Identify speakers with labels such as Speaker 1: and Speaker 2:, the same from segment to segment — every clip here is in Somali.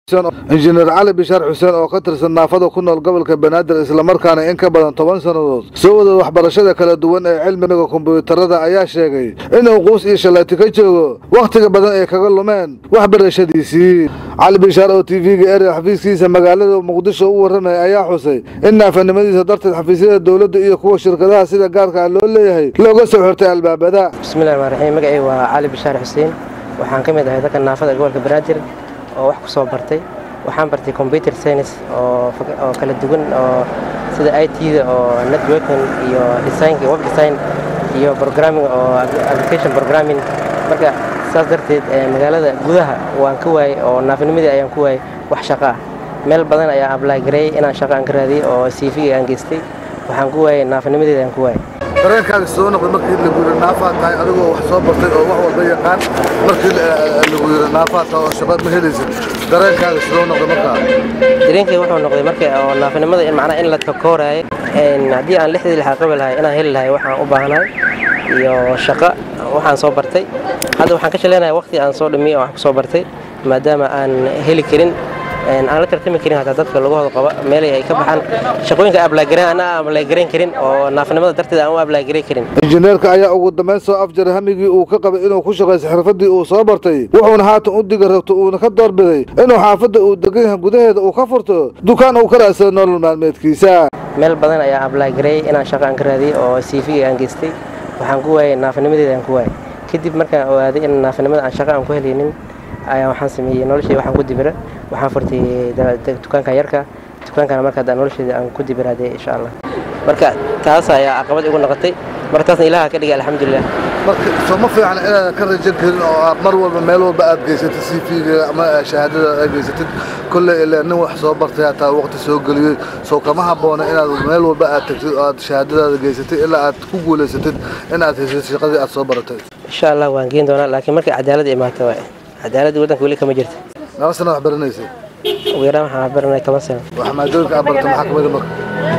Speaker 1: injineer cali bishaar xuseen oo ka tirsan naafada ku nool gobolka banaadir islamarkaana in ka badan toban sannadood soo wada waxbarashada kala duwan ee cilmiga kombuyuutarada ayaa sheegay inuu quus iyo shalaati ka joogo wakhtiga badan ay kaga lumeen waxbarashadiisii cali bishaar oo t v-ga ere xafiiskiisa magaalada muqdisho u warramaya ayaa xusay in naafanimadiisa darteed xafiisyada dowladda iyo kuwa shirkadaha sida gaarka ah loo leeyahay looga soo xirtay albaabada
Speaker 2: bismillahi rmaan raxiim magacay waa cali bishaar xuseen waxaan ka mid ahay dadka naafada gobolka banaadir oo wax ku soo bartay waxaan bartay computer science oo kala duwan oo sida i t-da oo networking iyo designka web design iyo programming oo application programming marka saas darteed magaalada gudaha waan ka waayey oo naafinimadii ayaan ku waayey wax shaqo ah meel badan ayaa ablay gareeyey inaan shaqo aan ka raadiyey oo cv aan geystay waxaan ku waayey naafinimadeeda aan ku waayey
Speaker 1: dareenkaaga soo noqday markii lagu yidhi naafaa tahay adigoo wax soo bartay oo wax walba yaqaan markii lagu yidhi naafaa tahay oo shaqaad ma helaysid dareenkaaga soo noqday markaa
Speaker 2: dareenkay wuxuu noqday marka oo naafinimada in macnaha in la takooraayo haddii aan lixdii lixaad qabi lahay inaan heli lahay waxaan u baahnahay iyo shaqo waxaan soo bartay hadda waxaan ka shaleynaya waqti aan soo dhimiyey oo wax ku soo bartay maadaama aan heli karin aan la tartami karin hataa dadka lagahooda qaba meelay ay ka baxaan shaqooyinka ablaagaran ana ablaagarayn karin oo naafinimada darteed aan u ablaagaray karin
Speaker 1: injineerka ayaa ugu dambayn soo afjaray hamigii uu ka qabay inuu ku shaqayso xirfadii uu soo bartay wuxuuna haatan u diga rabto uuna ka doorbiday inuu xaafadda uu degan yahay gudaheeda uu ka furto dukaan uu ka raadsado nolol maalmeedkiisa
Speaker 2: meel badan ayaa ablaagareeyey inaan shaqo aan ka raadiyey oo cv aan geystay waxaan ku waayey naafinimadeeda aan ku waayey kadib markaan ogaaday in naafinimada aan shaqo aan ku helaynin ayaa waxaan sameeyey noloshey waxaan ku dibira waxaan furtay dukaanka yarka dukaankana marka nolosheeda aan ku dibiraadee insha allah marka taas ayaa caqabad igu noqotay marka taasna ilaha ka dhigay alxamdulilah
Speaker 1: marka soo ma fiican inaadan ka rajan karin oo aad mar walba meel walba aad geysatid c v-ga ama shahaadada aad geysatid kolley ilaa nin wax soo bartay hataa waqti soo geliyey soo kama habboona inaad meel walba aad tagtid oo aad shahaadadaada geysatid ilaa aad ku guulaysatid in aad haysatid shaqadii aad soo baratay
Speaker 2: insha allah waan geen doonaa laakiin markay cadaalad imaato waay cadaaladda waddanka weli kama jirto
Speaker 1: laba sana wax baranaysay
Speaker 2: ugu yaraan waxaan baranay toban sano
Speaker 1: wax maadooyinka aad barata maxaa kamida marka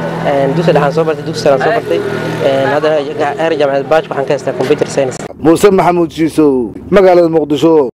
Speaker 2: dugsi dhexaan soo bartay dugsi saraan soo bartay haddana heer jaamacadeed baaj waxaan ka haystaa computer science
Speaker 1: muuse maxamuud shiisow magaalada muqdisho